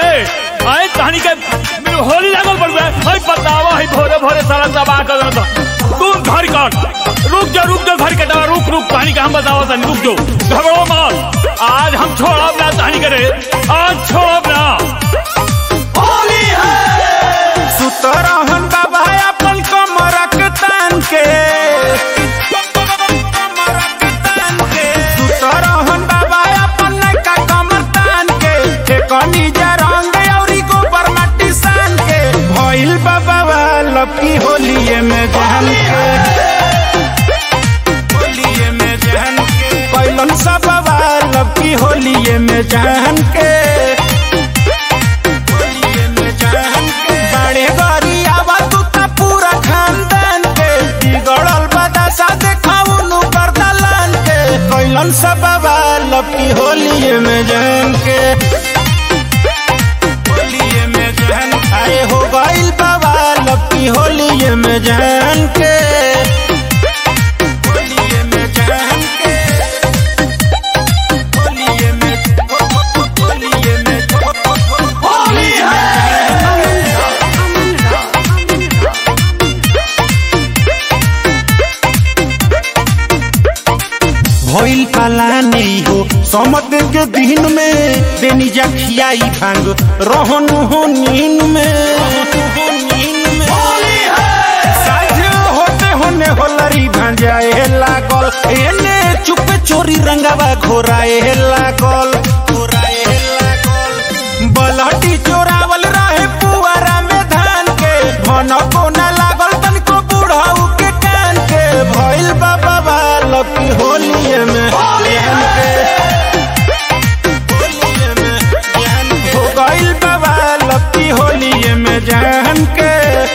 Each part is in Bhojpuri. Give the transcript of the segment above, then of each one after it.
आए कहानी के होली लागल पड़ गया हई बतावा हई भोरे भोरे सारा दबा कर देना तू घर कर रुक जा रुक जा घर के दबा रुक रुक कहानी का हम बतावा तनी रुक जो घबरो मत आज हम छोड़ब ना कहानी करे आज छोड़ब ना सुतरहन बाबा अपन कमरक तान के सुतरहन बाबा अपन नैका कमर तान के ठेकनी जा रंग औरी गोबर माटी सान के भइल बाबा लपकी होलिए में जहन के होलिए में जहन के कैलन सब लपकी होलिए में जहन के होलिए में जहन के बड़े गरी आवा तू त पूरा खानदान के बिगड़ल बदशा देखाऊ नु बरदलान के कैलन सब लपकी होलिए में जहन के होलिए में जहन आए हो गइल बाबा लपकी होलिए में जहन के होलिए में जहन के होलिए में होलिए में होलिए में भइल पाला नहीं हो समत के दिन में बेनी जा खियाई भांग रहन हो नीन में साझ होते होने होलरी भांजाए लागल एने चुपे चोरी रंगावा घोराए लागल घोराए लागल बलहटी चोरावल रहे पुआरा में धान के भन को न लागल तनिको बुढ़ाऊ के कान के भइल बाबा बालक की होलिए में ध्यान के होलिए में ध्यान के हो गइल बाबा लपकी होलिए में जान के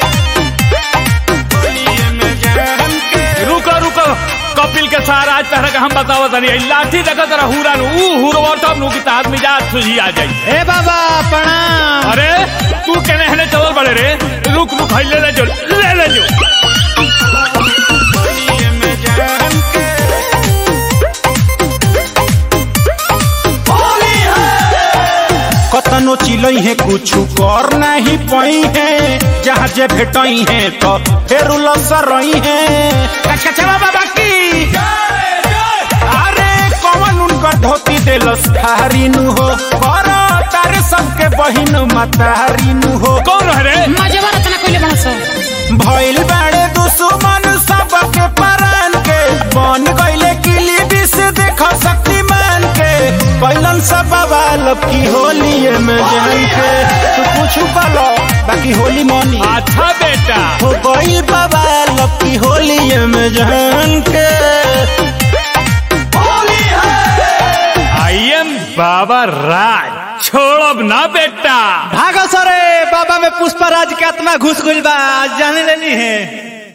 होलिए में जान के रुको रुको कपिल के सारा आज तरह का हम बतावा तनी ई लाठी देखा तेरा हुरा नु ऊ हुरवर तब नु की तात मिजाज सुझी आ जाई ए बाबा प्रणाम अरे तू केने हने चलल बड़े रे रुक रुक हई ले ले जो ले ले जो होलिए में जान के कतनो चिलई है कुछ कर नहीं पई है जहाँ जे भेटई है तो फेर लसरई है कचकचवा बाबा की अरे कौन उनकर धोती देलस थारी नु हो कर तारे सबके बहिन मतारी नु हो कौन है रे मजेवा रचना कइले बड़ा सो भइल बाड़े दुश्मन सबके परान के बन गइले किली विष देख शक्तिमान के कैलन सब बाल की होली में जान के तू कुछ कलो बाकी होली मनी अच्छा बेटा हो गइल बाबा लपकी होली में जान के आई एम बाबा राज छोड़ब ना बेटा भागो सरे बाबा में पुष्पराज के आत्मा घुस गइल बा जाने लेनी है